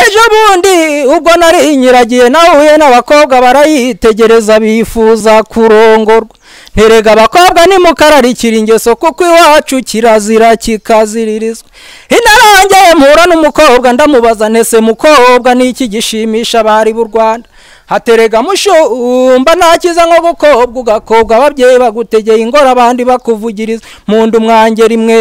ejo bundi ubwo nari inyiragiye nahuye n'abakobwa barayitegereza bifuza kurongorwa nterega abakobwa nimukararikira ingeso kuko iwacu kirazira kikaziririzwa inarangeye mpura n'umukobwa ndamubaza ntese mukobwa n'iki gishimisha abari b'u rwanda haterega mushumba nta cyiza nko gukobwa ugakobwa ababyeyi bagutegeye ingoro abandi bakuvugiriza mu nda umwangeri mwe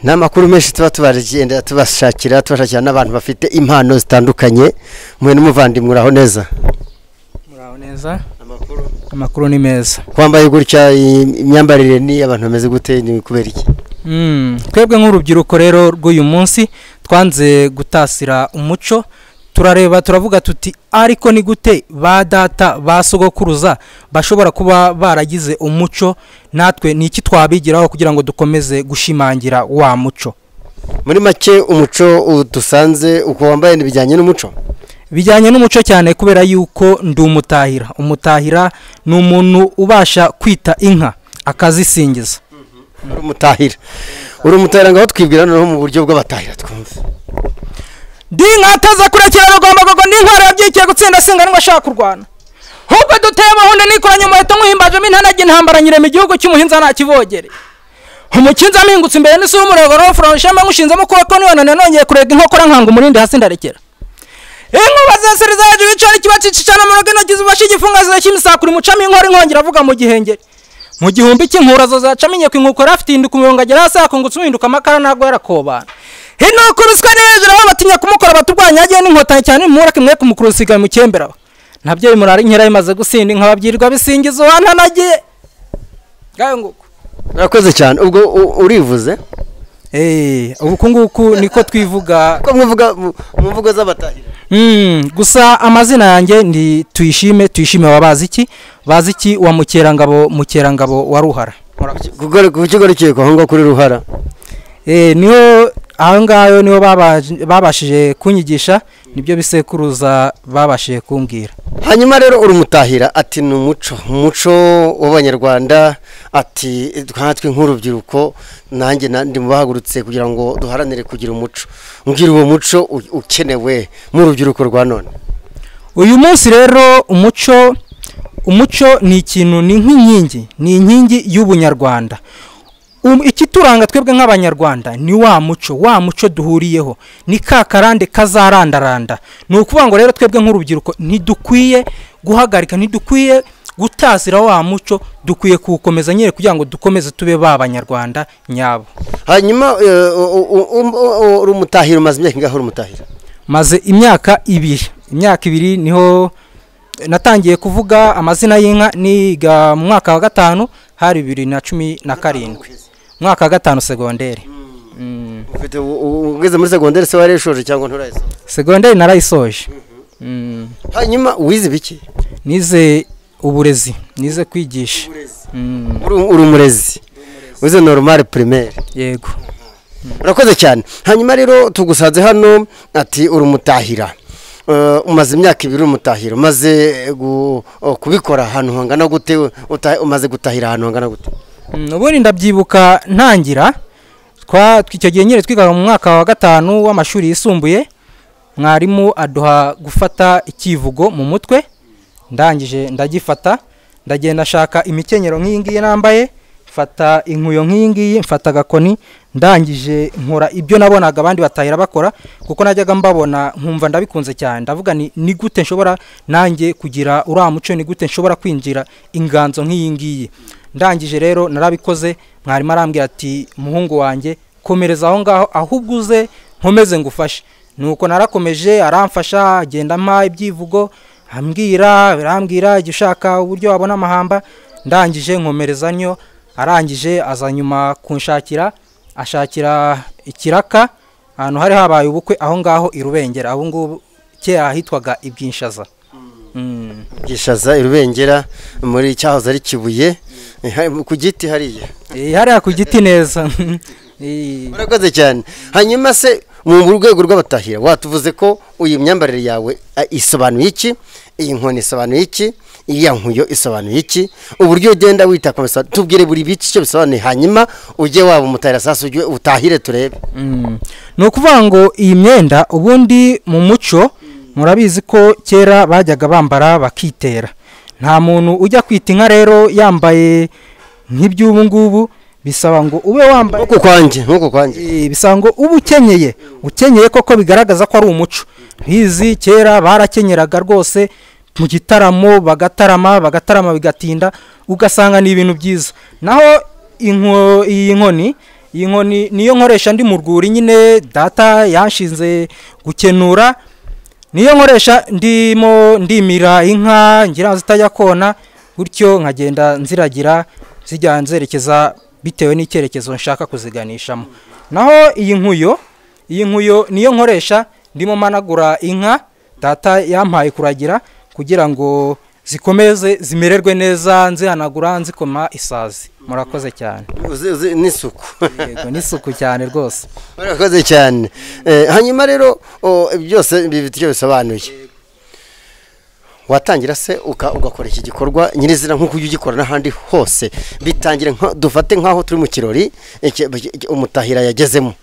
ni amakuru menshi tuba tubagenda tubashakira tubashakira n'abantu bafite impano zitandukanye mwe n'umuvandimwe uraho neza muraho neza amakuru ni meza kwambaye gutya imyambarire ni abantu bameze gute ni kubera iki twebwe nk'urubyiruko rero rw'uyu munsi twanze gutasira umuco turareba turavuga tuti ariko ni gute ba data ba sogokuruza bashobora kuba baragize umuco natwe ni iki twabigiraho kugira ngo dukomeze gushimangira wa muco muri make umuco dusanze uko wambaye bijyanye n'umuco bijyanye n'umuco cyane kubera yuko ndi umutahira umutahira ni umuntu ubasha kwita inka akazisingiza uri umutahira uri umutahira ngaho twibwira noneho mu buryo bw'abatahira twumve ndi nkataza kurekera rugomba kugwa n'intwaro yabyikiye gutsinda singa ashaka kurwana ahubwo duteye amahunda nikoranye umuheto nkuhimbajemo intanage ntambaranyiremo igihugu cy'umuhinza nta kivogere umukinzi amingutse imbere n'isura umurego furanje ishema nkushinzemo ukuboko nibanane nongeye kurega inkokora nkanga umurindi hasi ndarekera inkuba zeseriza hejuru y'icari kiba cicicana mu rugo intoki zibasha igifungazo cy'imisakura imucamo inkora inkongera avuga mu gihengeri mu gihumbi cy'inkurazo zacamenye ku inkoko yari afite indika umurongo agera hasi yakungutse uhinduka amakara ntabwo yarakobana inuka uruswa ni hejuru aho batinya kumukora baturwanya yagiye n'inkotanyi cyane nimura kimwe kumukuru usigaye mu cyemberaho nabyo bimurara inkera bimaze gusinda inka babyirirwa bisingiza uwa ntanagiye ngayo nguko urakoze cyane ubwo u- urivuze eee uku nguku niko twivuga ko mvuga mu mvugo z'abatahira Mm, gusa amazina yanjye ndi tuyishime tuyishime wabazi iki bazi iki wa mukerangabo mukerangabo wa ruhara ku kigo rukiko aho ngaho kuri ruhara Eh, niho aho ngaho niho babaj- babashije kunyigisha nibyo bisekuruza babashije kumbwira hanyuma rero urumutahira ati ni umuco umuco w'abanyarwanda ati nkatwe nk'urubyiruko nanjye na- ndi mubahagurutse kugira ngo duharanire kugira umuco mbwira uwo muco u- ukenewe mu rubyiruko rwa none uyu munsi rero umuco umuco ni ikintu ni nk'inkingi ni inkingi y'ubunyarwanda Um- ikituranga twebwe nk'abanyarwanda ni wa muco wa muco duhuriyeho ni ka karande kazarandaranda ni ukuvuga ngo rero twebwe nk'urubyiruko ntidukwiye guhagarika ntidukwiye gutasira wa muco dukwiye kuwukomeza nyine kugira ngo dukomeze tube ba banyarwanda nyabo hanyuma eh, u- u- u- u- urumutahira umaze imyaka ingahe urumutahira maze imyaka ibiri imyaka ibiri niho natangiye kuvuga amazina y'inka niga mu mwaka wa gatanu hari bibiri na cumi na karindwi mwaka wa gatanu segonderi Mm, ufite u- u- ugeze muri segonderi se warayishoje cyangwa nturayisoje segonderi narayisoje Mm, hanyuma wize ibiki nize uburezi nize kwigisha Mm, Uri- uri umurezi wize normal primaire yego urakoze cyane hanyuma rero tugusanze hano ati urumutahira Eh, umaze imyaka ibiri urumutahira umaze gu- oh, kubikora ahantu hangana gute uta- umaze gutahira ahantu hangana gute Mm, ubundi ndabyibuka ntangira twa icyo gihe nyine twigaga mu mwaka wa gatanu w'amashuri yisumbuye mwarimu aduha gufata icyivugo mu mutwe ndangije ndagifata ndagenda nshaka imikenyero nk'iyi ngiyi nambaye mfata inkuyo nk'iyi ngiyi mfata agakoni ndangije nkora ibyo nabonaga abandi batahira bakora kuko najyaga mbabona nkumva ndabikunze cyane ndavuga ni ni gute nshobora nanjye kugira uriya muco ni gute nshobora kwinjira inganzo nk'iyi ngiyi ndangije rero narabikoze mwarimu arambwira ati muhungu wanjye komereza aho ngaho ahubwo uze nkomeze ngufashe nuko narakomeje aramfasha agenda ampa ibyivugo ambwira birambwira igihe ushaka uburyo wabona amahamba ndangije nkomereza nyo arangije aza nyuma kunshakira ashakira ikiraka ahantu hari habaye ubukwe aho ngaho i rubengera aho ngubu kera hitwaga ibyinshaza Mm. gishaza irubengera muri cyahoze ari kibuye eh, hari- ku giti hariya Eh, hariya ku giti neza Eh, urakoze cyane hanyuma se mu rwego rw'abatahira watuvuze ko iyi myambarire yawe eh, isobanuye iki iyi nkoni isobanuye iki iya nkuyo isobanuye iki uburyo ugenda wita ku bisobanuro tubwire buri bice icyo bisobanuye hanyuma ujye waba umutahira sasa ujye utahire turebe ni ukuvuga ngo iyi myenda ubundi mu muco murabizi ko kera bajyaga bambara bakitera nta muntu ujya kwita inka rero yambaye nk'iby'ubu ngubu bisaba ngo ube wambaye nkuko kwanjye nkuko kwanjye Eh, bisa ngo uba ukenyeye ukenyeye koko bigaragaza ko ari umuco nkizi kera barakenyeraga rwose mu gitaramo bagatarama bagatarama bigatinda ugasanga ni ibintu byiza naho inko- iyi nkoni iyi nkoni niyo nkoresha ndi mu rwuri nyine data yanshinze gukenura niyo nkoresha ndimo ndimira inka ngira zitajya kona gutyo nkagenda nziragira zijya nzerekeza bitewe n'icyerekezo nshaka kuziganishamo naho iyi nkuyo iyi nkuyo niyo nkoresha ndimo managura inka data yampaye kuragira kugira ngo zikomeze zimererwe neza nzihanagura nzikoma isazi murakoze cyane Uzi- uzi n'isuku yego n'isuku cyane rwose murakoze cyane Eh, hanyuma rero o, byose bifite icyo bisobanuye watangira se uka- ugakora iki gikorwa nyirizina nk'uko ujya ugikora n'ahandi hose bitangira nka- dufate nk'aho turi mu kirori iki- iki- umutahira yagezemo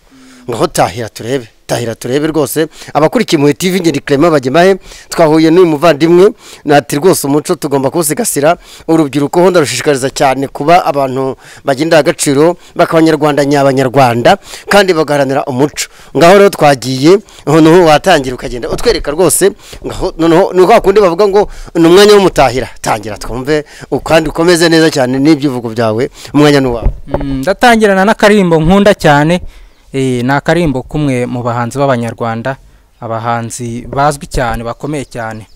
ngaho tahira turebe tahira turebe rwose abakurikiye muri tv ngeri clement bagemahe twahuye n'uyu muvandimwe nati rwose umuco tugomba kuwusigasira urubyiruko ho ndarushishikariza cyane kuba abantu bagenda agaciro bak'abanyarwanda nyabanyarwanda kandi bagaharanira umuco ngaho rero twagiye noneho watangira ukagenda utwereka rwose ngaho noneho ni kwa kundi bavuga ngo ni umwanya w'umutahira tangira twumve u- kandi ukomeze neza cyane n'ibyivugo byawe umwanya ni uwawe Mm, ndatangirana n'akaririmbo nkunda cyane eh, ni akaririmbo k'umwe mu bahanzi b'abanyarwanda abahanzi bazwi cyane bakomeye cyane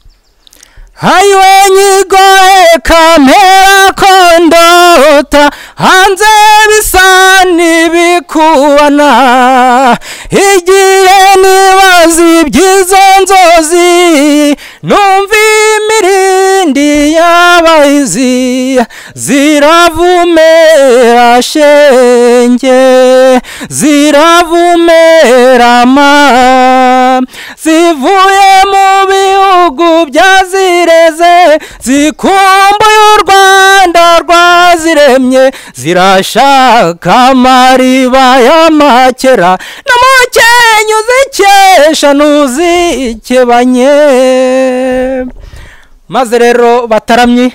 hayiwe nyigoye kampera ko ndota hanze bisa n'ibikubana igihe nibaza iby'izo nzozi numva imirindi y'abahizi ziravumera shenge ziravumera ma zivuye mu bihugu byazireze zikumbuye u rwanda rwaziremye zirashaka amariba y'amakera n'umukenyu zikesha ntuzikebanye maze rero bataramyi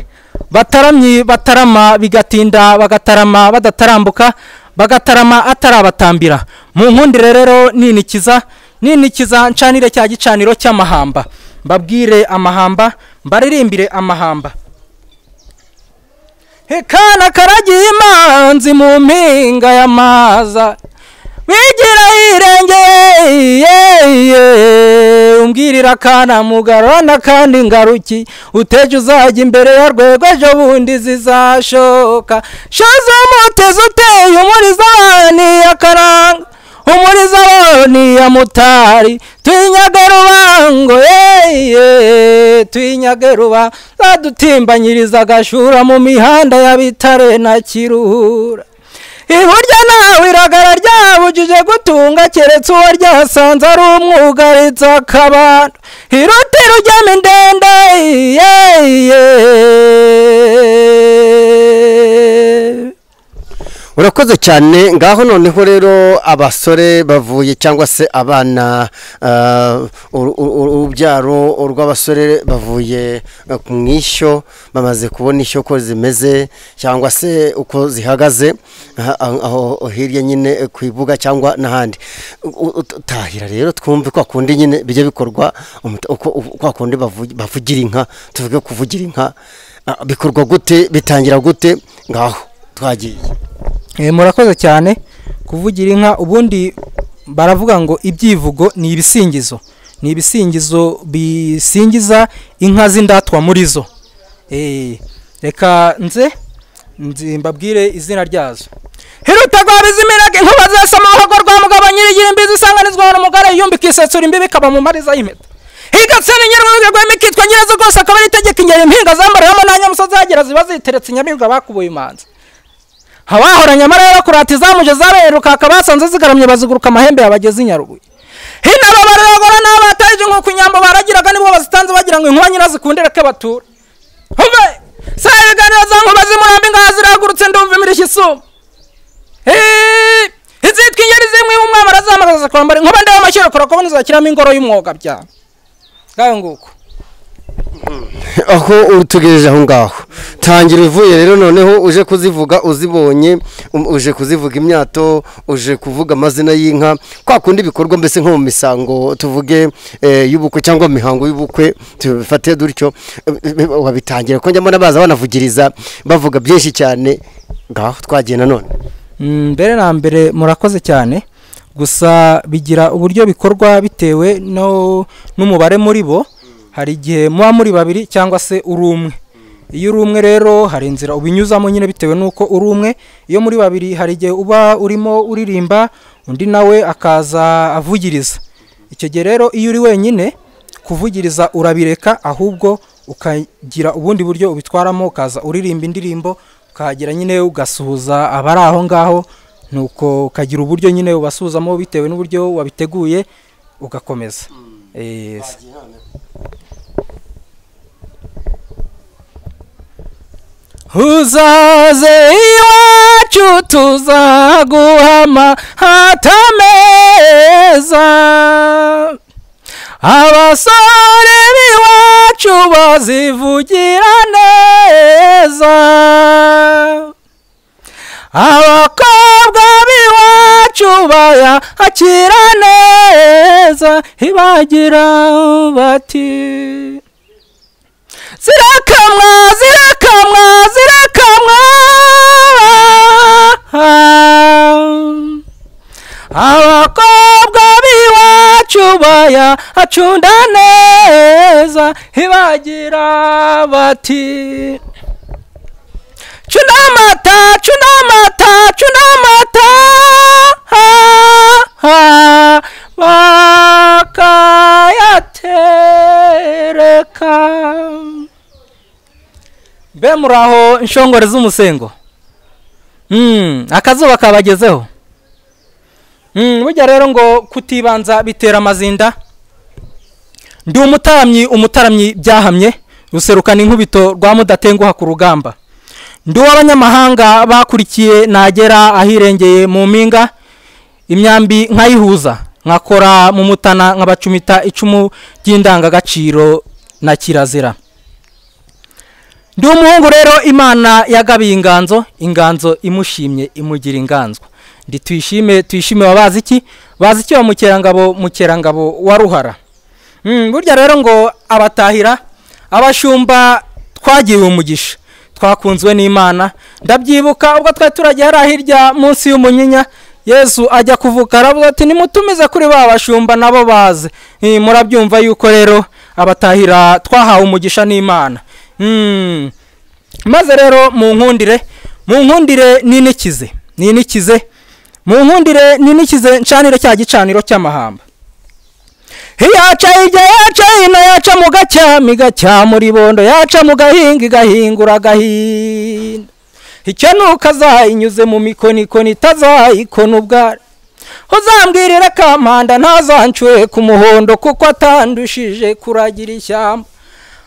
bataramyi batarama bigatinda bagatarama badatarambuka bagatarama atarabatambira mu nkundire rero ninikiza ninikiza ncanire cya gicaniro cy'amahamba mbabwire amahamba mbaririmbire amahamba Hekana karagiye imanzi mu mpinga y'amaza wigira yirengeye umbwirira akana mugarana kandi ngaruki uteje uzajya imbere ya rwego ejo bundi zizashoka shoza umutezi uteye umurizabani akaranga umurizabani ya mutari tuyinyage rubango yeye tuyinyage ruba badutimbanyiriza agashura mu mihanda ya bitare na kiruhura iburyo nawe iragara ryabujije gutunga keretse uwo ryasanze ari umwugaritse akabando irutira ujyamo indende yeye urakoze cyane ngaho noneho rero abasore bavuye cyangwa se abana ah, uru- uru- urubyaro rw'abasore bavuye eh, mu ishyo bamaze kubona ishyo ko zimeze cyangwa se uko zihagaze ah, aho aho hirya nyine eh, ku ibuga cyangwa n'ahandi U- u- tahira rero twumve kwa kundi nyine bijya bikorwa umuta- uko- uko- kwa kundi bavu- bavugira inka tuvuge kuvugira inka Ah, bikorwa gute bitangira gute ngaho twagiye Eh, murakoze cyane kuvugira inka ubundi baravuga ngo ibyivugo ni ibisingizo ni ibisingizo bisingiza inka z'indatwa muri zo Eh, reka nze nzi- mbabwire izina ryazo hiruta rwa bizimirage inkuba zesa mu ruhago rwa mugabo nyirigira imbizi isanganizwa na mugara yumbi ikisetsura imbibi ikaba mu mariza y'impeta higatse n'inyarwanda rwema ikitwa nyirazo rwose akaba ari itegeko ingeri impinga zambariyemo na nyamusozi hagera ziba ziteretse inyamibwa bakubuye imanza abahoranye amarara kurata izamuje zaberuka akabasanze zigaramye baziguruka amahembe yabageze i nyarubuye hino aba baragora n'abatarije nk'uko inyambo baragiraga nibwo bazitanze bagira ngo inkuba nyirazikundire ko batura humbe si ibiganiro za nkuba zimurambi ngaha ziragurutse ndumva imirishyo isuma Eeeeh! izitwa ingeri zimwe umwami arazahamagaza kwambara inkuba ndeba amashyira kurakubona izakiramo ingoro y'umwuga bya ngaho nguko aho utugejeje aho ngaho tangira uvuye rero noneho uje kuzivuga uzibonye um- uje kuzivuga imyato uje kuvuga amazina y'inka kwa kundi bikorwa mbese nko mu misango tuvuge eh, y'ubukwe cyangwa mihango y'ubukwe tubifate dutyo eh, eh, wabitangira ko njyamo n'abaza banavugiriza bavuga byinshi cyane ngaho twagiye nanone Mm, mbere na mbere murakoze cyane gusa bigira uburyo bikorwa bitewe no n'umubare muri bo hari igihe muba muri babiri cyangwa se uri umwe iyo uri umwe rero hari inzira ubinyuzamo nyine bitewe n'uko uri umwe iyo muri babiri hari igihe uba urimo uririmba undi nawe akaza avugiriza icyo gihe rero iyo uri wenyine kuvugiriza urabireka ahubwo ukagira ubundi buryo ubitwaramo ukaza uririmba indirimbo ukahagera nyine ugasuhuza abari aho ngaho nuko ukagira uburyo nyine ubasuhuzamo bitewe n'uburyo wabiteguye ugakomeza Eh, s- uzaze iwacu tuzaguhama hatameza abasore b'iwacu bazivugira neza abakobwa b'iwacu bayakira neza ntibagira bati zirakamwa zirakamwa zirakamwa abakobwa b'iwacu baya acunda neza ntibagira bati cunda amata cunda amata cunda amata bakayatereka mbe muri aho inshongore z'umusengo Mm, akazuba kabagezeho Mm, burya rero ngo kutibanza bitera amazinda ndi umutaramyi umutaramyi byahamye ruserukana inkubito rwa mudatenguha ku rugamba ndi uw'abanyamahanga bakurikiye nagera ahirengeye mu mpinga imyambi nkayihuza nkakora mu mutana nkabacumita icumu ry'indangagaciro na kirazira ndi umuhungu rero imana yagabiye inganzo inganzo imushimye imugira inganzwa ndi tuyishime tuyishime bazi iki bazi iki wa mukerangabo mukerangabo wa ruhara Mm, burya rero ngo abatahira abashumba twagiriwe umugisha twakunzwe n'imana ndabyibuka ubwo twari turagiye hariya hirya munsi y'umunyinya yesu ajya kuvuka aravuga ati nimutumize kuri ba bashumba nabo baze Eh, murabyumva yuko rero abatahira twahawe umugisha n'imana Mm. maze rero mu nkundire mu nkundire ninikize ninikize mu nkundire ninikize ncanire cya gicaniro cy'amahamba yaca hirya yaca hino yaca mu gacyami gacyama ribondo yaca mu gahinga igahingura agahinda icyo ni ukazayinyuze mu mikonikoni itazayikona ubwari uzambwirira kampanda ntazancure ku muhondo kuko atandushije kuragira ishyamba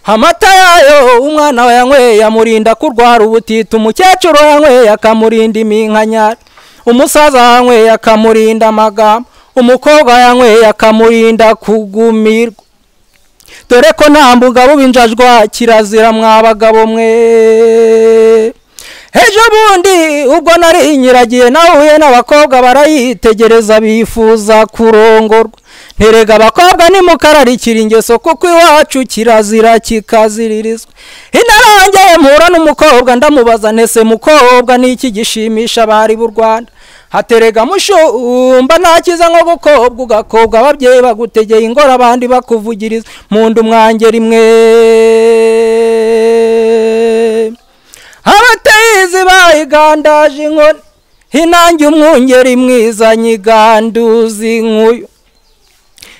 amata yayo umwana wayanyweye amurinda kurwara ubutita umukecuru yanyweye akamurinda iminkanyari umusaza yanyweye akamurinda amagambo umukobwa yanyweye akamurinda kugumirwa dore ko nta mugabo ubinjajwa kirazira mwa bagabo mwe ejo bundi ubwo nari nyiragiye nahuye n'abakobwa barayitegereza bifuza kurongorwa nterega abakobwa nimukararikira ingeso kuko iwacu kirazira kikaziririzwa inarangeye mpura n'umukobwa ndamubaza ntese mukobwa n'iki gishimisha abari b'u rwanda haterega mushumba nta cyiza nko gukobwa ugakobwa ababyeyi bagutegeye ingoro abandi bakuvugiriza mu nda umwangeri mwe abatayizi bayigandaje inkoni inange umwungeri mwiza nyiganduzi nk'uyu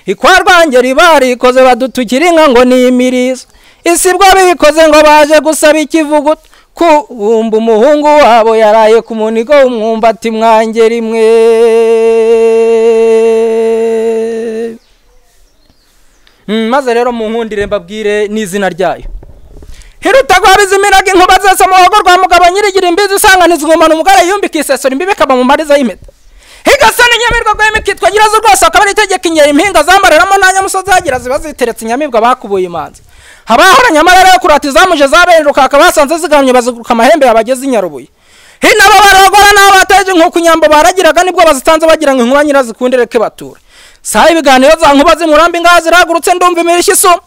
ikwarwangeri barikoze badutukira inka ngo ni imirizo isibwa bikoze ngo baje gusaba ikivuguto kumva umuhungu wabo yaraye ku munigo w'umwumbati mwangeri mwe maze rero mu nkundire mbabwire n'izina ryayo hiruta guhabiza iminyaga inkuba zose mu rugo rwa mugabo nyirigira imbizi usanganiza ingomano umugore yumbika isesura imbibi ikaba mu mariza y'impeta higasa n'inyamirwa rw'imiti yitwa nyirazo rwose akaba ari itegeko inkera impinga zambararamo na nyamusozi hagira ziba ziteretse inyamibwa bakubuye imanza abahoranye amarara yo kurata izamuje zabereruka hakaba hasanze zigahamye baziguruka amahembe yabageze i nyarubuye hino abo baragora n'abo bataje inkuku nyambo baragiraga nibwo bazitanze bagira ngo inkuba nyirazikunda ireke batura saha ibiganiro za nkuba zimurambi ingaha ziragurutse ndumva imirishya isoma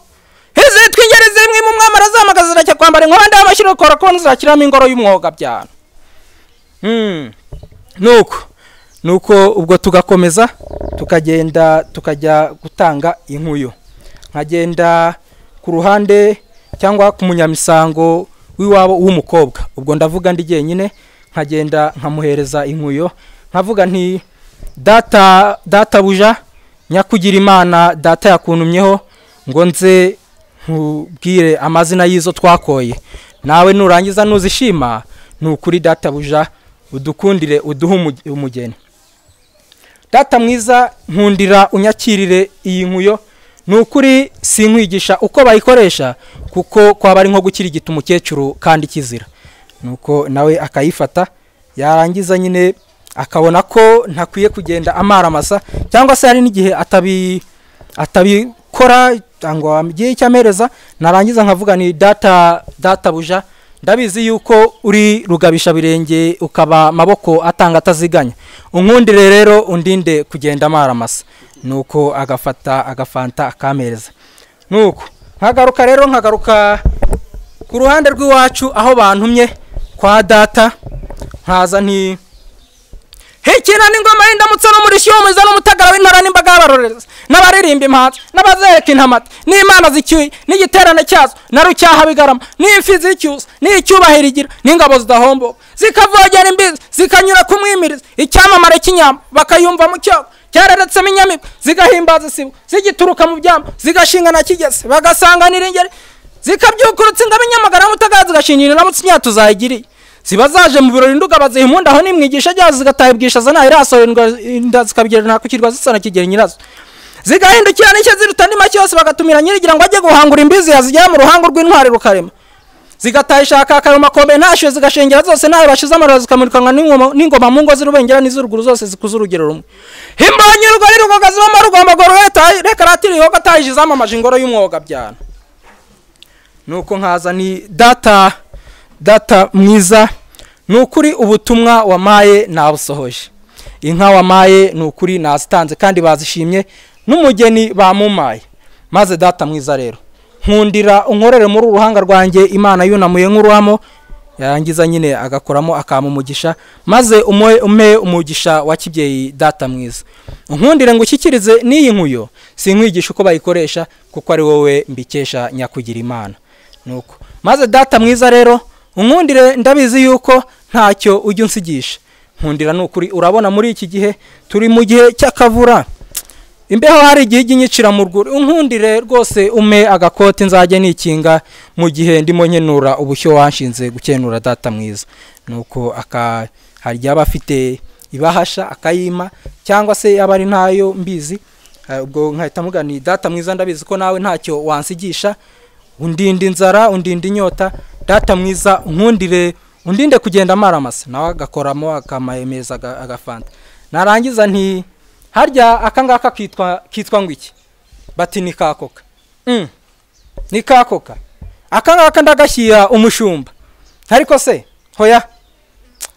izitwa ingeri zimwe mu mwami arazamagaza zirajya kwambara inkondo y'amashyira ukora kubona zirakiramo ingoro y'umwoga byano nuko nuko ubwo tugakomeza tukagenda tukajya gutanga inkuyo nkagenda ku ruhande cyangwa ku munyamisango w'iwabo w'umukobwa ubwo ndavuga ndi jyenyine nkagenda nkamuhereza inkuyo nkavuga nti data data buja nyakugira imana data yakuntumyeho ngo nze nkubwire amazina y'izo twakoye nawe nurangiza nuzishima ni ukuri data buja udukundire uduhe umugeni data mwiza nkundira unyakirire iyi nkuyo ni ukuri sinkwigisha uko bayikoresha kuko kwaba ari nko gukirigita umukecuru kandi kizira nuko nawe akayifata yarangiza nyine akabona ko ntakwiye kugenda amaramasa cyangwa se hari n'igihe atabikora cyangwa igihe icyo amereza narangiza nkavuga ni data data buja ndabizi yuko uri rugabisha birenge ukaba amaboko atanga ataziganya unkundire rero undinde kugenda amaramasa nuko agafata agafanta akamereza nuko nkagaruka rero nkagaruka ku ruhande rw'iwacu aho bantumye kwa data nkaza nti hikina n'ingoma y'indamutso n'umurishyo w'umuhiza n'umutagara w'intara n'imbaga y'abarorereza n'abaririmba imhanzi n'abazereka intamati n'imana zicyuye n'igiterane cyazo na rucyaha bigarama n'imfizi y'icyusa n'icyubahiro igira n'ingabo zidahomboka zikavogera imbizi zikanyura ku mwimirizi icyamamare cy'inyama bakayumva mu cyobo cyareretsemo inyamibwa zigahimbaza isibo zigituruka mu byamba zigashinga na kigese bagasanganira ingeri zikabyukurutsa ingabo inyamagara n'umutagara zigashingira indamutso imyaka tuzayigiriye ziba zaje mu birori nduga baziha impundu aho n'imwigisha ryazo zigataha ibwishaza nta irasorerwa inda zikabigerana ku kirwa zisa na kigeri nyirazo zigahindukira n'icyo ziruta andi make yose bagatumira nyirigira ngo ajye guhangura imbizi yazigera mu ruhango rw'intwari rukarema zigataha ishaka akayo makombe ntashyuwe zigashengera zose ntayo bashize amarira zikamurikanwa n'ingoma mu ngo z'urubengera n'iz'uruguru zose zikuze urugero rumwe imbonyi rugari rugoga zibamo rugomba ngo reka ratiri yoga atahije izamamaje ingoro y'umwoga byana nuko nkaza ni data data mwiza ni ukuri ubutumwa wamaye nabusohoje inka wamaye ni ukuri nazitanze kandi bazishimye n'umugeni bamumaye maze data mwiza rero nkundira unkorere muri uruhanga rwanjye imana yunamuye nk'uruhamo yarangiza nyine agakoramo akamugisha maze ume umugisha wa kibyeyi data mwiza nkundire ngo ushyikirize n'iyi nkuyo si nkwigisha uko bayikoresha kuko ari wowe mbikesha nyakugira imana nuko maze data mwiza rero unkundire ndabizi yuko ntacyo ujya unsigisha nkundira ni ukuri urabona muri iki gihe turi mu gihe cy'akavura imbeho hari igihe ijya inyicira mu rwuri unkundire rwose ume agakoti nzajya nikinga mu gihe ndimo nkenura ubushyo wanshinze gukenura data mwiza nuko hari igihe aba afite ibahasha akayima cyangwa se yaba ari ntayo mbizi ubwo nkahita mugani data mwiza ndabizi ko nawe ntacyo wansigisha undinda inzara undinda inyota data mwiza nkundire undinde kugenda amaramasa nawe agakoramo akamemeza agafanta narangiza nti harya aka ngaka kitwa ngo iki bati ni kakoka ni kakoka aka ngaka ndagashyira umushumba ariko se hoya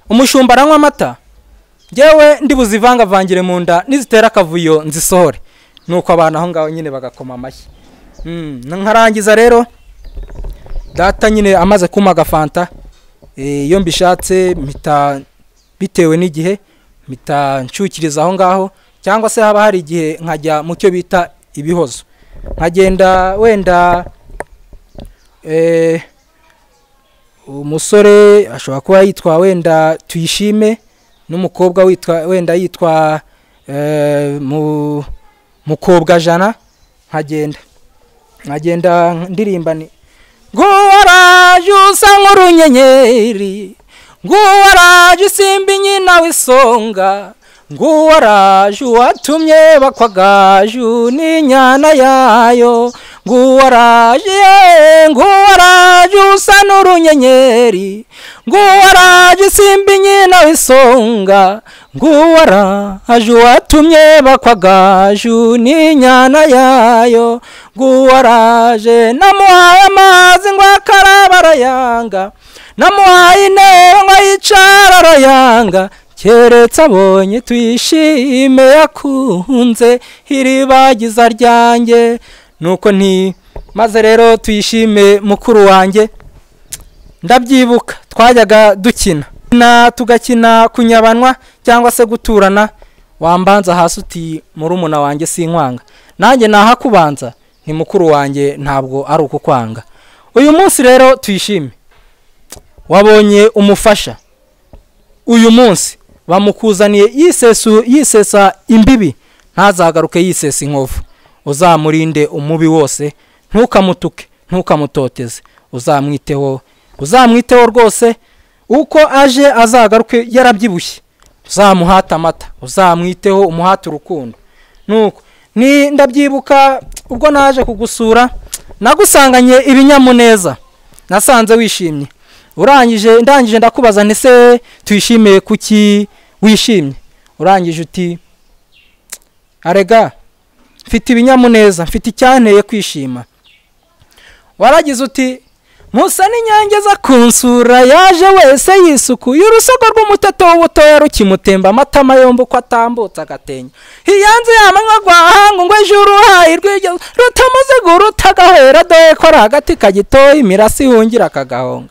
umushumba aranywa amata ngewe ndibuzivangavangire mu nda nizitera akavuyo nzisohore nuko abantu aho ngaho nyine bagakoma amashyi nkarangiza rero data nyine amaze kuma agafanta iyo mbishatse mpita bitewe n'igihe mpita nshyukiriza aho ngaho cyangwa se haba hari igihe nkajya mu cyo bita ibihozo nkagenda wenda umusore ashobora kuba yitwa wenda tuyishime n'umukobwa wenda yitwa mukobwa jana nkagenda nkagenda ndirimba ni nguwaraje usa nk'urunyenyeri nguwaraje usimba inyina w'isonga nguwo araju watumye bakwagaju n'inyana yayo nguwo araje yeee nguwo araje usa n'urunyenyeri nguwo araje simba inyina w'isonga nguwo araje watumye bakwagaju n'inyana yayo nguwo araje namuhaye amazi ngo akaraba arayanga namuhaye intebe ngo yicara arayanga keretse abonye tuyishime yakunze iri bagiza ryanjye nuko nti maze rero tuyishime mukuru wanjye ndabyibuka twajyaga dukina na tugakina kunyabanwa cyangwa se guturana wambanza hasi uti murumuna wanjye si inkwanga nanjye nahakubanza ni mukuru wanjye ntabwo ari ukukwanga uyu munsi rero tuyishime wabonye umufasha uyu munsi bamukuzaniye yisesu yisesa imbibi ntazagaruke yisesa inkovu uzamurinde umubi wose ntukamutuke ntukamutoteze uzamwiteho uzamwiteho rwose uko aje azagaruke yarabyibushye uzamuhate amata uzamwiteho umuhate urukundo nuko ni ndabyibuka ubwo naje kugusura nagusanganye ibinyamuneza nasanze wishimye urangije ndangije ndakubaza ndetse tuyishimiye kuki wishimye urangije uti arega mfite ibinyamuneza mfite icyanteye kwishima waragize uti musa n'inyange za kunsura yaje wese yisukuye urusogo rw'umuteto w'ubutoya rukimutemba amatama yombi uko atambutse agatenge iyanze yamanywa rwahanga ngo ejo uruhaye rwigeze rutamuzigo rutagahera dore ko ari agati kagitoya imirasi ihungira akagahonga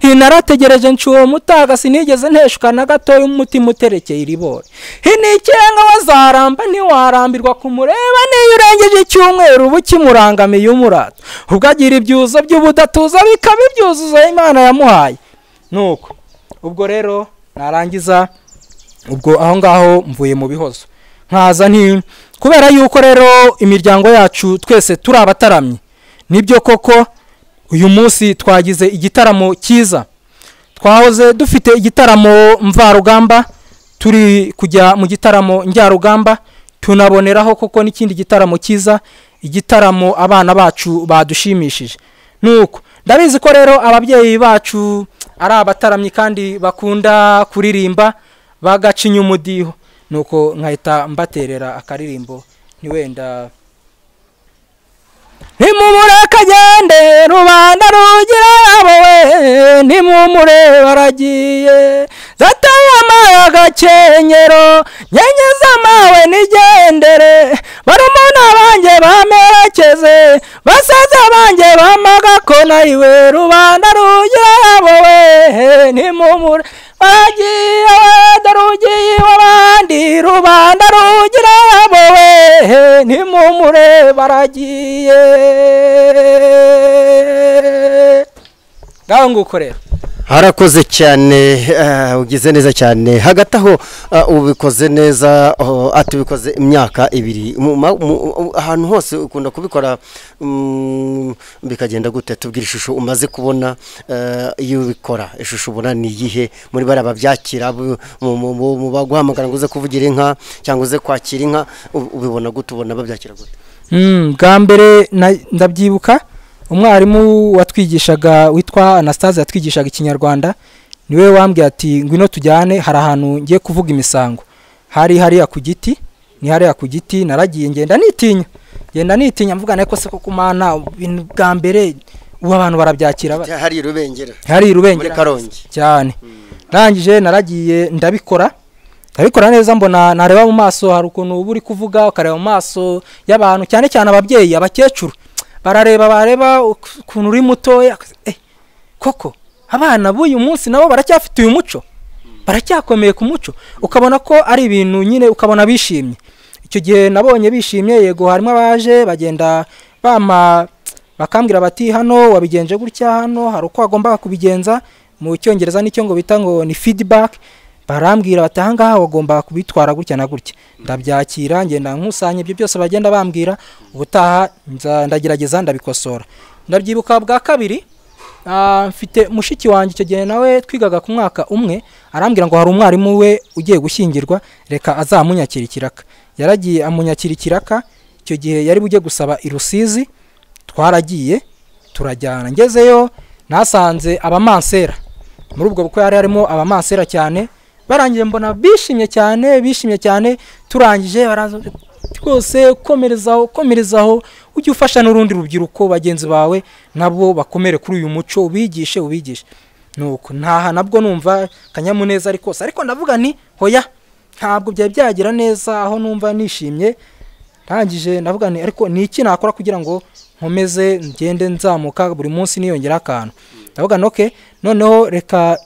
inarategereje nshuwo mutaga sinigeze nteshuka na gatoya umutima uterekeye iribore inikenga wazaramba ntiwarambirwa kumureba niyo urengeje icyumweru uba ukimurangamiye umurata ubwo agira ibyuzo by'ubudatuza bikaba ibyuzuzo imana yamuhaye nuko ubwo rero narangiza ubwo aho ngaho mvuye mu bihozo nkaza nti kubera yuko rero imiryango yacu twese turi abataramye nibyo koko uyu munsi twagize igitaramo cyiza twahoze dufite igitaramo mvarugamba turi kujya mu gitaramo njyarugamba tunaboneraho koko n'ikindi gitaramo cyiza igitaramo abana bacu badushimishije nuko ndabizi ko rero ababyeyi bacu ari abataramyi kandi bakunda kuririmba bagacinya umudiho nuko nkahita mbaterera akaririmbo ntiwenda ntimumureke agende rubanda rugira yabo we ntimumure baragiye zataye amaye agakenyero nyenyeza amawe nigendere barumuna banjye bamerekeze basaza banjye bamagakona iwe rubanda rugira yabo we ntimumure baragiye wenda rugiye iw'abandi rubanda rugira yabo we ntimumure baragiye ngaho nguko rero harakoze cyane ugize neza cyane hagati aho ubikoze neza ati ubikoze imyaka ibiri ahantu hose ukunda kubikora bikagenda gute tubwira ishusho umaze kubona iyo ubikora ishusho ubona ni iyihe muri bariya babyakira mu baguhamagara ngo uze kuvugira inka cyangwa uze kwakira inka ubibona gute ubona babyakira gute bwa mbere ndabyibuka umwarimu watwigishaga witwa anastase yatwigishaga ikinyarwanda niwe wambwiye ati ngwino tujyane hari ahantu ngiye kuvuga imisango hari hariya ku giti ni hariya ku giti naragiye ngenda nitinya ngenda nitinya mvugana ko se ko kumana ibintu bwa mbere ubu abantu barabyakira hari irubengera hari irubengera karongi cyane ndangije naragiye ndabikora ndabikora neza mbona nareba mu maso hari ukuntu uba uri kuvuga ukareba mu maso y'abantu cyane cyane ababyeyi abakecuru barareba bareba ukuntu uri mutoya koko abana b'uyu munsi nabo baracyafite uyu muco baracyakomeye ku muco ukabona ko ari ibintu nyine ukabona bishimye icyo gihe nabonye bishimye yego harimo abaje bagenda bama bakambwira bati hano wabigenje gutya hano hari uko wagombaga kubigenza mu cyongereza nicyo ngo bita ngo ni feedback barambwira bati ahangaha wagombaga kubitwara gutya na gutya ndabyakira ngenda nkusanya ibyo byose bagenda bambwira ubutaha ndagerageza ndabikosora ndabyibuka bwa kabiri mfite mushiki wanjye icyo gihe nawe twigaga ku mwaka umwe arambwira ngo hari umwarimu we ugiye gushyingirwa reka azamunyakira ikiraka yaragiye amunyakira ikiraka icyo gihe yari bujye gusaba i rusizi twaragiye turajyana ngezeyo nasanze abamansera muri ubwo bukwe hari harimo abamansera cyane barangije mbona bishimye cyane bishimye cyane turangije baraza rwose komerezaho komerezaho ujye ufasha n'urundi rubyiruko bagenzi bawe nabo bakomere kuri uyu muco ubigishe ubigishe nuko ntaha nabwo numva akanyamuneza ari kose ariko ndavuga ni hoya ntabwo byari byagira neza aho numva nishimye ntangije ndavuga ni ariko ni iki nakora kugira ngo nkomeze ngende nzamuka buri munsi niyongera akantu ndavuga ni oke noneho reka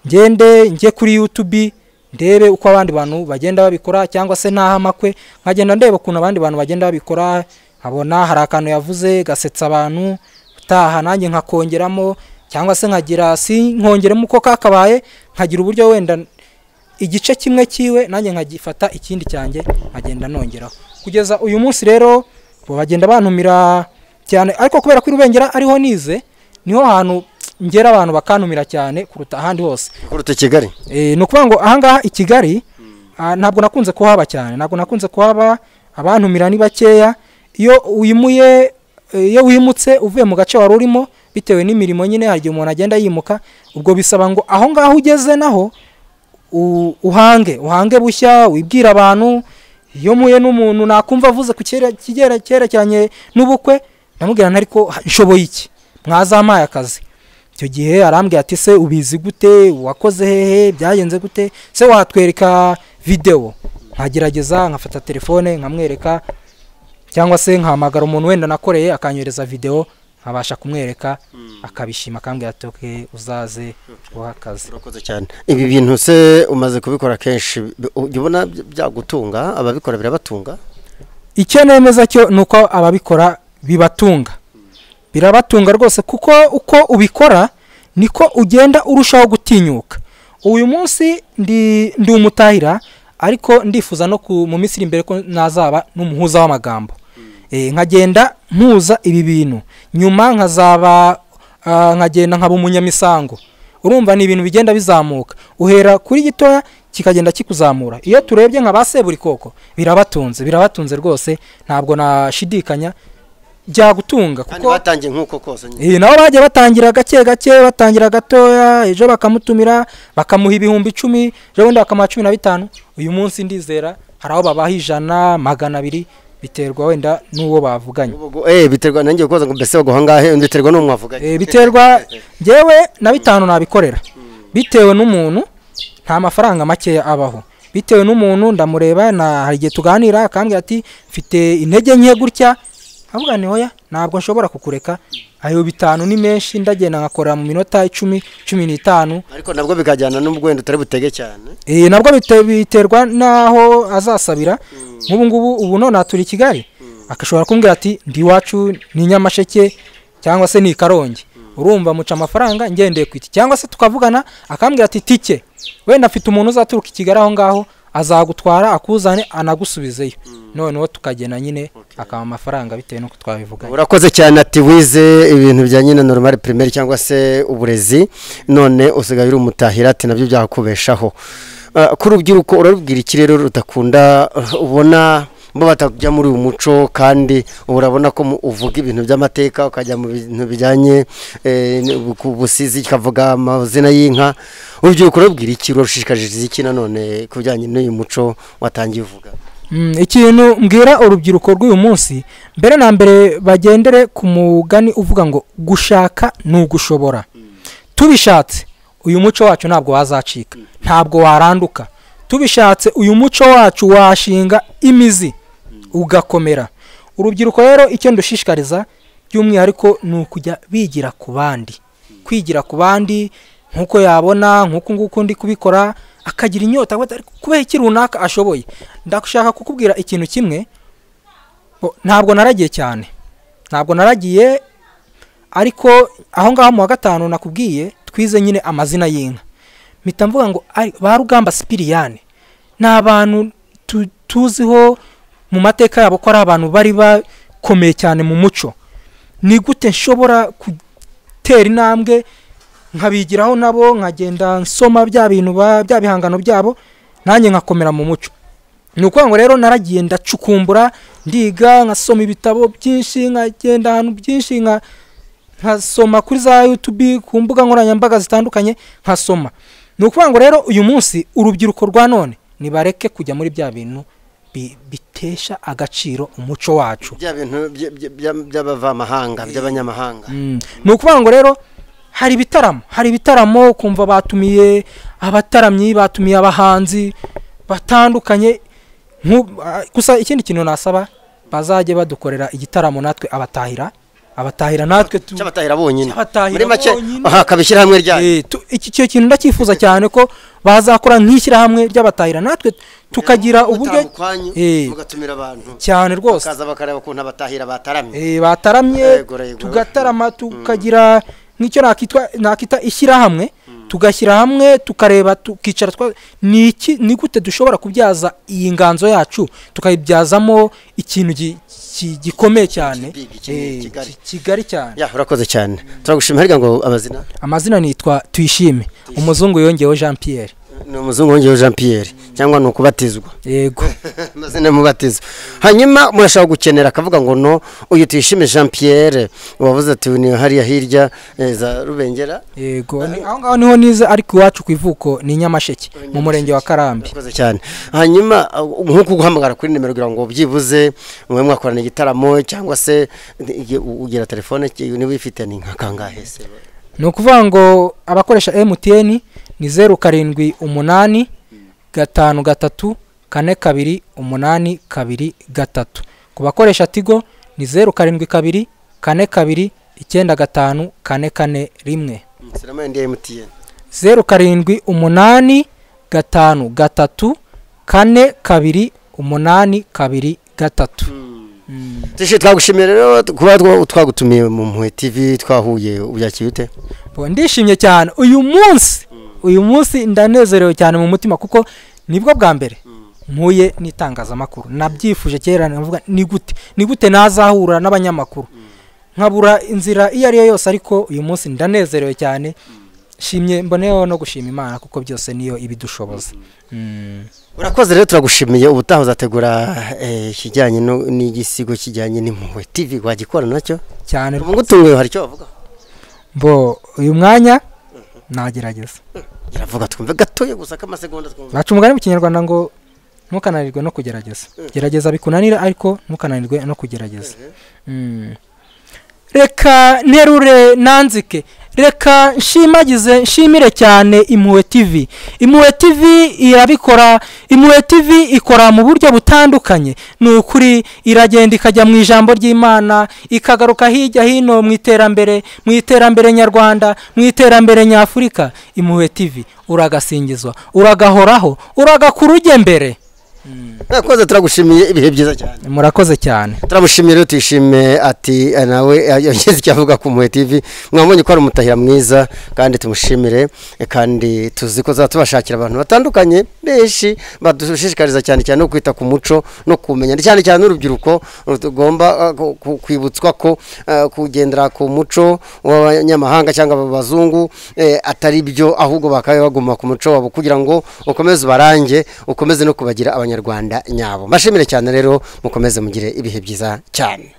ngende njye kuri yutubi ndebe uko abandi bantu bagenda babikora cyangwa se n'aho amakwe nkagenda ndeba ukuntu abandi bantu bagenda babikora nkabona hari akantu yavuze gasetsa abantu utaha nanjye nkakongeramo cyangwa se nkagira si nkongeramo uko kakabaye nkagira uburyo wenda igice kimwe cyiwe nanjye nkagifata ikindi cyanjye nkagenda nongeraho kugeza uyu munsi rero bagenda bantumira cyane ariko kubera ko irubengera ariho nize niho hantu ngera abantu bakantumira cyane kuruta ahandi hose kuruta kigali ni ukuvuga ngo ahangaha i kigali ntabwo nakunze kuhaba cyane ntabwo nakunze kuhaba abantumira ni bakeya iyo wimuye iyo wimutse uvuye mu gace wari urimo bitewe n'imirimo nyine hari igihe umuntu agenda yimuka ubwo bisaba ngo aho ngaho ugeze naho uhange uhange bushya wibwira abantu iyo muye n'umuntu nakumva avuze ku cyerekeranye n'ubukwe ndamubwira ariko nshoboye iki mwazampaye akazi icyo gihe arambwira ati se ubizi gute wakoze hehe byagenze gute se watwereka videwo nkagerageza nkafata telefone nkamwereka cyangwa se nkahamagara umuntu wenda nakoreye akanyohereza videwo nkabasha kumwereka akabishima akambwira ati oke uzaze guha akazi urakoze cyane ibi bintu se umaze kubikora kenshi jya ubona byagutunga ababikora birabatunga icyo nemeza cyo ni uko ababikora bibatunga birabatunga rwose kuko uko ubikora niko ugenda urushaho gutinyuka uyu munsi ndi umutahira ariko ndifuza no mu minsi iri imbere ko nazaba n'umuhuza w'amagambo nkagenda mpuza ibi bintu nyuma nkazaba nkagenda nkaba umunyamisango urumva ni ibintu bigenda bizamuka uhera kuri gitoya kikagenda kikuzamura iyo turebye nka ba seburikoko birabatunze birabatunze rwose ntabwo nashidikanya byagutunga kuko batangiye nk'uko kose nyine nabo bagiye batangira gake gake batangira gatoya ejo bakamutumira bakamuha ibihumbi icumi ejo bundi bakamuha cumi na bitanu uyu munsi ndizera hari aho babaha ijana magana abiri biterwa wenda n'uwo bavuganye biterwa nanjye kubaza ngo mbese baguha angahe biterwa n'uwo mwavuganye biterwa ngewe na bitanu nabikorera bitewe n'umuntu nta mafaranga makeya abaho bitewe n'umuntu ndamureba hari igihe tuganira akambwira ati mfite intege nke gutya ntabwo ni hoya ntabwo nshobora kukureka ayo bitanu ni menshi ndagenda nkakora mu minota icumi cumi n'itanu ariko nabwo bikajyana n'ubwenda utari butege cyane nabwo biterwa n'aho azasabira nk'ubu ngubu ubu none turi i kigali agashobora kumbwira ati ndi iwacu ni nyamasheke cyangwa se ni karongi urumva muca amafaranga ngendeye ku iti cyangwa se tukavugana akambwira ati tike wenda afite umuntu uzaturuka i kigali aho ngaho azagutwara akuzane anagusubizeyo noneho tukagena nyine akaba amafaranga bitewe n'uko twabivuga urakoze cyane ati wize ibintu bijyanye na normal primaire cyangwa se uburezi none usigaye uri umutahira ati nabyo byakubeshaho ku rubyiruko urarubwira iki rero rutakunda ubona bo batajya muri uyu muco kandi urabona ko uvuga ibintu by'amateka ukajya mu bintu bijyanye ku busizi ukavuga amazina y'inka urubyiruko rubwira iki rushishikariza iki nanone ku bijyanye n'uyu muco watangiye uvuga ikintu mbwira urubyiruko rw'uyu munsi mbere na mbere bagendere ku mugani uvuga ngo gushaka ni ugushobora tubishatse uyu muco wacu ntabwo wazacika ntabwo waranduka tubishatse uyu muco wacu washinga imizi ugakomera urubyiruko rero icyo ndushishikariza by'umwihariko ni ukujya bigira ku bandi kwigira ku bandi nk'uko yabona nk'uko nguko ndi kubikora akagira inyota kubera iki runaka ashoboye ndashaka kukubwira ikintu kimwe ntabwo naragiye cyane ntabwo naragiye ariko aho ngaho mu wa gatanu nakubwiye twize nyine amazina y'inka mpita mvuga ngo ba rugamba sipiriyane ni abantu tuziho mu mateka yabo ko ari abantu bari bakomeye cyane mu muco ni gute nshobora gutera intambwe nkabigiraho nabo nkagenda nsoma bya bintu ba- bya bihangano byabo nanjye nkakomera mu muco ni ukuvuga ngo rero naragiye ndacukumbura ndiga nkasoma ibitabo byinshi nkagenda ahantu byinshi nka nkasoma kuri za yutubi ku mbuga nkoranyambaga zitandukanye nkasoma ni ukuvuga ngo rero uyu munsi urubyiruko rwa none nibareke kujya muri bya bintu bi- bitesha agaciro umuco wacu bya bintu by- by- by- by'abavamahanga by'abanyamahanga Mm. ni ukuvuga ngo rero hari ibitaramo hari ibitaramo kumva batumiye abataramyi batumiye abahanzi batandukanye nku- ah, gusa ikindi kintu nasaba bazajye badukorera igitaramo natwe abatahira abatahira natwe tu- cy'abatahira bonyine Cy'abatahira muri make bonyine. aha, kabishyira hamwe ryanyu Eh, tu- iki cyo kintu ndacyifuza cyane ko bazakora nk'ishyirahamwe ry'abatahira natwe tukagira uburyo ukwanyu Eh. mugatumira abantu cyane rwose bakaza bakareba ukuntu abatahira bataramye Eh, bataramye Yego, yego. tugatarama tukagira nk'icyo nakitwa nakita ishyirahamwe tugashyira hamwe tukareba tukicara twa ni iki ni gute dushobora kubyaza iyi nganzo yacu tukayibyazamo ikintu gi- ki- gikomeye cyane Big, kinini, Eh, kigari. ki- kigari cyane ya urakoze cyane turagushima harya ngo amazina amazina nitwa tuyishime umuzungu yongeyeho jean pierre ni umuzungu wongeyeho jean pierre cyangwa ni ukubatizwa yego amazina mubatizo hanyuma murashaka gukenera akavuga ngo no uyu tuyishime jean pierre wavuze ati ni hariya hirya eh, za rubengera yego ni- aho ngaho niho nize ariko iwacu ku ivuko ni nyamasheke mu murenge wa karambi urakoze cyane hanyuma uh, nk'uko guhamagara kuri nimero kugira ngo byibuze mwe mwakorana igitaramo cyangwa se igihe u- ugira telefone ki- niba uyifite ni nka kangahe se ni ukuvuga ngo abakoresha emutiyeni ni zeru karindwi umunani gatanu gatatu kane kabiri umunani kabiri gatatu ku bakoresha tigo ni zeru karindwi kabiri kane kabiri icyenda gatanu kane kane rimwe sinama ndi emutiyeni zeru karindwi umunani gatanu gatatu kane kabiri umunani kabiri gatatu tishi twagushimiye rero kuba twa- twagutumiye mu mpuhwe tv twahuye ubyakira ute Bo, ndishimye cyane uyu munsi uyu munsi ndanezerewe cyane mu mutima kuko nibwo bwa mbere mpuye n'itangazamakuru nabyifuje kera navuga ni gute ni gute nazahura n'abanyamakuru nkabura inzira iyo ari yo yose ariko uyu munsi ndanezerewe cyane shimye mboneyeho no gushima imana kuko byose niyo ibidushoboza Mm. urakoze rero turagushimiye ubutaha uzategura eh, ikijyanye no- n'igisigo kijyanye n'impuhwe tv wagikora nacyo cyane utunguye hari icyo bavuga bo uyu mwanya nagerageza iravuga twumve gatoya gusa k'amasegonda twumve baca umugani mu kinyarwanda ngo ntukananirwe no kugerageza gerageza bikunanira ariko ntukananirwe no kugerageza Mm. reka nterure nanzike reka nshimagize nshimire cyane impuhwe tv impuhwe tv irabikora impuhwe tv ikora mu buryo butandukanye ni ukuri iragenda ikajya mu ijambo ry'imana ikagaruka hirya hino mu iterambere mu iterambere nyarwanda mu iterambere nyafurika impuhwe tv uragasingizwa uragahoraho uragakuruge mbere urakoze turagushimiye ibihe byiza cyane murakoze cyane turamushimiye rero tuyishime ati eh, nawe eh, yagize icyo avuga ku mpuhwe tv mwamubonye ko ari umutahira mwiza kandi tumushimire eh, kandi tuzi ko azaba tubashakira abantu batandukanye benshi badushishikariza cyane cyane no kwita ku muco no kumenya cyane cyane n'urubyiruko tugomba eh, ku- ku- kwibutswa ko eh, kugendera ku muco w'abanyamahanga cyangwa abazungu eh, atari byo ahubwo bakaba baguma ku muco wabo kugira ngo ukomeze ubarange ukomeze no kubagira abanyarwanda nyabo mbashimire cyane rero mukomeze mugire ibihe byiza cyane